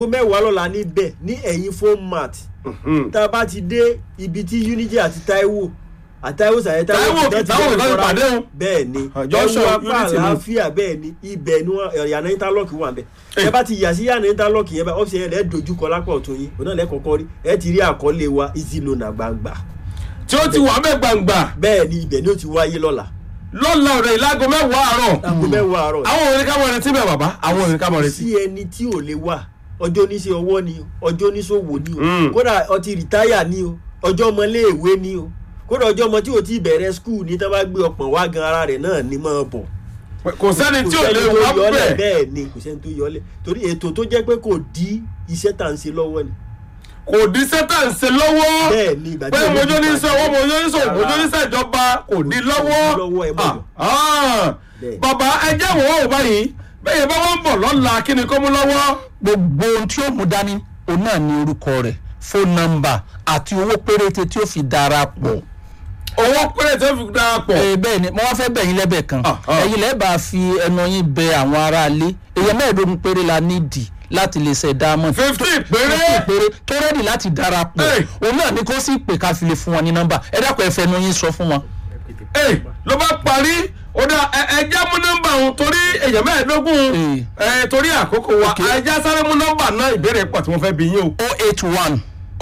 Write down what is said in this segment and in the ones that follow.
aago mẹ́wàá lọ́la níbẹ̀ ní ẹ̀yìn phone mart tá a bá ti dé ibi tí unity àti taiwo àtàwọn sàyẹ Táíwò kì- Táíwò kì í lọ́ọ́ pàdé o. bẹ́ẹ̀ ni Junction ẹ̀wọ̀n apá Unity ni. àlàáfíà bẹ́ẹ̀ ni ibẹ̀ ni wọ́n yàrá interlock wà bẹ́ẹ̀ ẹ bá ti yà sí yàrá interlock yẹn bá ọ́fíìsì yẹn lẹ́ẹ̀ dojúkọ lápá ọ̀tún yín òun náà lẹ́ẹ̀ kọ́kọ́ rí ẹ ti rí àkọlé wa easy loan àgbàǹgbà tí ó ti wà bẹ́ẹ̀ gbangba bẹ́ẹ̀ ni ibẹ̀ ni ó ti wáyé lọ́la lọ́la ọ̀rẹ́ ìlágo mẹ́wàá àárọ̀ aago mẹ́wàá àárọ̀ àwọn òrìn ká mọ̀ retí bẹ́ẹ̀ bàbá àwọn òrìn ká mọ̀ retí. sí ẹni tí ò lè wà ọjọ́ oníṣẹ́ ọwọ́ ni o ọjọ́ oníṣòwò ni o Mm. kódà ọtí rìtáyà ni o ọjọ́ ọmọléèwé ni o kódà ọjọ́ ọmọ tí o ti bẹ̀rẹ̀ skul ní tí wọ́n bá gbé ọpọ̀n wá gan ara rẹ̀ náà ni máa bọ̀ kò sẹ́ni tí ò lè tó wá yọlẹ̀ bẹ́ẹ̀ bẹ́ẹ̀ ni kò sẹ́ni tó yọlẹ̀ torí ètò tó jẹ́ pé kò dí iṣẹ́ tà ń ṣe lọ́wọ́ ni kò dín sẹ́tà ń ṣe lọ́wọ́ bẹ́ẹ̀ ni ìgbà pé tí mojú ní sọ owó mojú ní sọ mojú ní sẹ́jọba kò ní lọ́wọ́ lọ́wọ́ ẹ̀ mọ̀ Ah, ah. Bẹ́ẹ̀. bàbá ẹjẹ́ wò ó báyìí bẹ́ẹ̀ bá wọ́n ń bọ̀ lọ́la kí ni kó mú lọ́wọ́. gbogbo ohun tí ó mú dání òun náà ní orúkọ rẹ̀ fóònù nọ́mbà àti owó péréte tí ó fi darapọ̀. owó péré tó fi darapọ̀. ee bẹ́ẹ̀ ni mo wá fẹ́ bẹ̀ yín lẹ́bẹ̀ kan Ah, ah. ẹ̀yin lẹ́ẹ̀ bá fi ẹnu yín bẹ àwọn aráalé èèyàn mẹ́ẹ̀ẹ́dógún péré la nídìí láti lè ṣe diamond fifty péré. péré tó rẹ́dì láti darapọ̀ Hey. òun náà ni kó sì pè ká fi lè fún wọn ní nọ́mbà ẹ dákun ẹ fẹnu yín sọ fún wọn. Ẹ, ló bá parí ó dá ẹ- ẹjẹ́ mú nọ́mbà òun torí èèyàn mẹ́ẹ̀ẹ́dógún ẹ torí àkókò wa Okay. ẹjẹ́ sáré mú nọ́mbà náà ìbéèrè pọ̀ tí wọ́n fẹ́ bí yín o. o eight one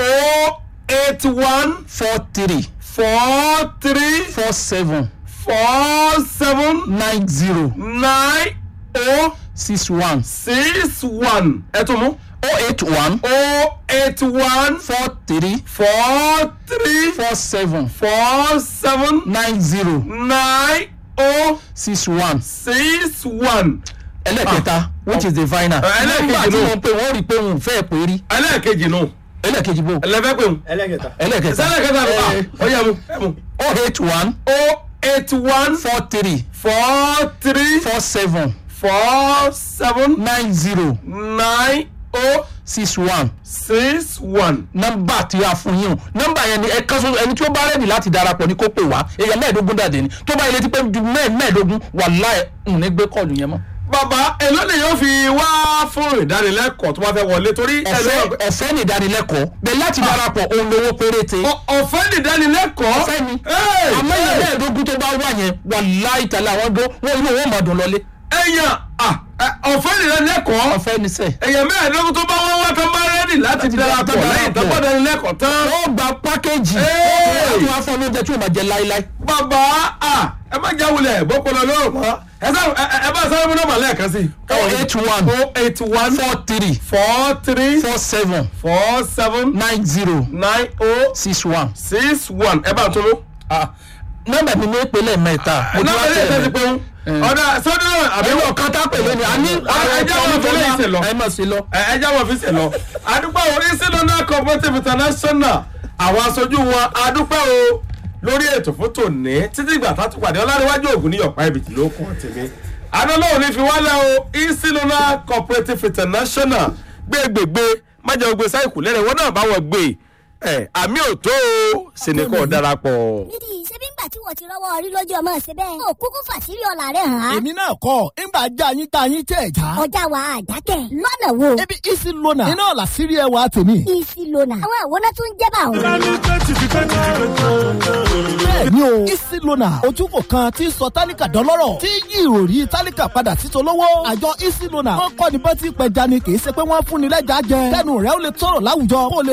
o eight one four three four three four seven four seven nine zero nine o six one six one ẹ tún mú o eight one o eight one four three four three four seven four seven nine zero nine o six one six one ẹlẹ́kẹta which is the final Ẹ, ẹlẹ́kejì nígbà tí nù. wọ́n pè wọ́n rí i pé òun ò fẹ́ pé rí ẹlẹ́ẹ̀kejì nù ẹlẹ́kejì bò ẹlẹ́fẹ́ pé mu ẹlẹ́kẹta ẹlẹ́kẹta sẹ́lẹ̀kẹta nù Eh, ó yẹ mu ẹ mu o eight one o eight one four three four three four seven four seven nine zero nine o six one six one. nọ́mbà tí a fún yín o nọ́mbà yẹn ni ẹ kàn sọ ẹni tí ó bá rẹ́ẹ̀dì láti darapọ̀ ní kó pè wá èèyàn mẹ́ẹ̀ẹ́dógún dàdé ni tó bá ilé tí pé ju mẹ́ẹ̀- mẹ́ẹ̀ẹ́dógún wà láì ń ní gbé kọ́ọ̀lù yẹn mọ́. bàbá èló lè yóò fi wá fún ìdánilẹ́kọ̀ọ́ tó bá fẹ́ wọlé torí ọ̀fẹ́ ẹ̀rọ ọ̀fẹ́ ní ìdánilẹ́kọ̀ọ́ bẹ́ẹ̀ láti darapọ̀ òun lówó péréte Ọ- ọ̀fẹ́ nìdánilẹ́kọ̀ọ́ ọ̀fẹ́ ni Hey! àmọ́ èèyàn mẹ́ẹ̀ẹ́dógún tó bá wà yẹn wà láì tẹ̀lé àwọn dó wọ́n inú wọn mọ̀ dùn lọlé èèyàn ah, ẹ, ọ̀fẹ́ nìdánilẹ́kọ̀ọ́ ọ̀fẹ́ ní sẹ́ẹ̀. èèyàn mẹ́ẹ̀ẹ́dógún tó bá wọ́n wá tán bá rẹ́dì láti Láti darapọ̀ darapọ̀. lẹ́yìn tó bá dánilẹ́kọ̀ọ́ tán. wọ́n gba pákéjì Hey! wọ́n tún wá fún oúnjẹ tí yóò máa jẹ láíláí. bàbá ah, ẹ má jáwulẹ̀ bọ́pọ̀lọ́ lọ́rùn mọ́ ẹ sá- ẹ- ẹ- ẹ bá sáré mú nọ́mbà lẹ́ẹ̀kan sí. o eight one o eight one four three four three four seven four seven nine zero nine oh six one. six one ẹ bá ń tún mú. nọ́mbà mi ní ìpínlẹ̀ mẹ́ta. mo ti náà wá ẹ lè tẹ̀lé. tẹ́sí pé ń ọ̀dà sọ́dún náà àbí àbẹ̀wò kan tá pèlè ni a ní ẹ jẹ́ wọn fi léyìí sè lọ. ẹ mọ̀ sí lọ. ẹ ẹ jáwọ́ fi sè lọ. àdúpẹ́ orí sinona cooperative international àwọn aṣojú wọn àdúpẹ́ o lórí ètò fún tòní títí ìgbà tá a tún pàdé ọlárẹ̀wájú ògùn ní ọ̀pá ibìtì ló kọ́ tèmi. adọ́lọ́wọ́ ní fi wálẹ̀ o isinona cooperative international gbégbègbè májà gbé sáìkù lẹ́rẹ̀ wọn náà bá wọn gbé ẹ àmì òtó o sìnìkọ́ darapọ̀. nídìí ṣebí ńgbà tí wọ́n ti rọ́wọ́ orí lójú ọmọ ṣe bẹ́ẹ̀. ó kúkú fàṣírí ọ̀la rẹ̀ hàn án. èmi náà kọ́ ńgbà já yín tá yín tẹ̀ já. ọjà wa àjákẹ́ lọ́nà wo. ebi isi lona iná ọ̀la sírí ẹwà tèmi. isi lona. àwọn àwòrán tó ń jẹ́ bá òun. bẹ́ẹ̀ ni o isi lona ojúkò kan tí ń sọ tálíkà dọ́lọ́rọ̀ tí yí ìròrí tálíkà padà sí tolówó. àjọ isi lona wọ́n kọ́ ni bá ti pẹja ni kì í ṣe pé wọ́n fún ni lẹ́jà jẹ. kẹ́nu rẹ̀ ó lè tọrọ láwùjọ kó o lè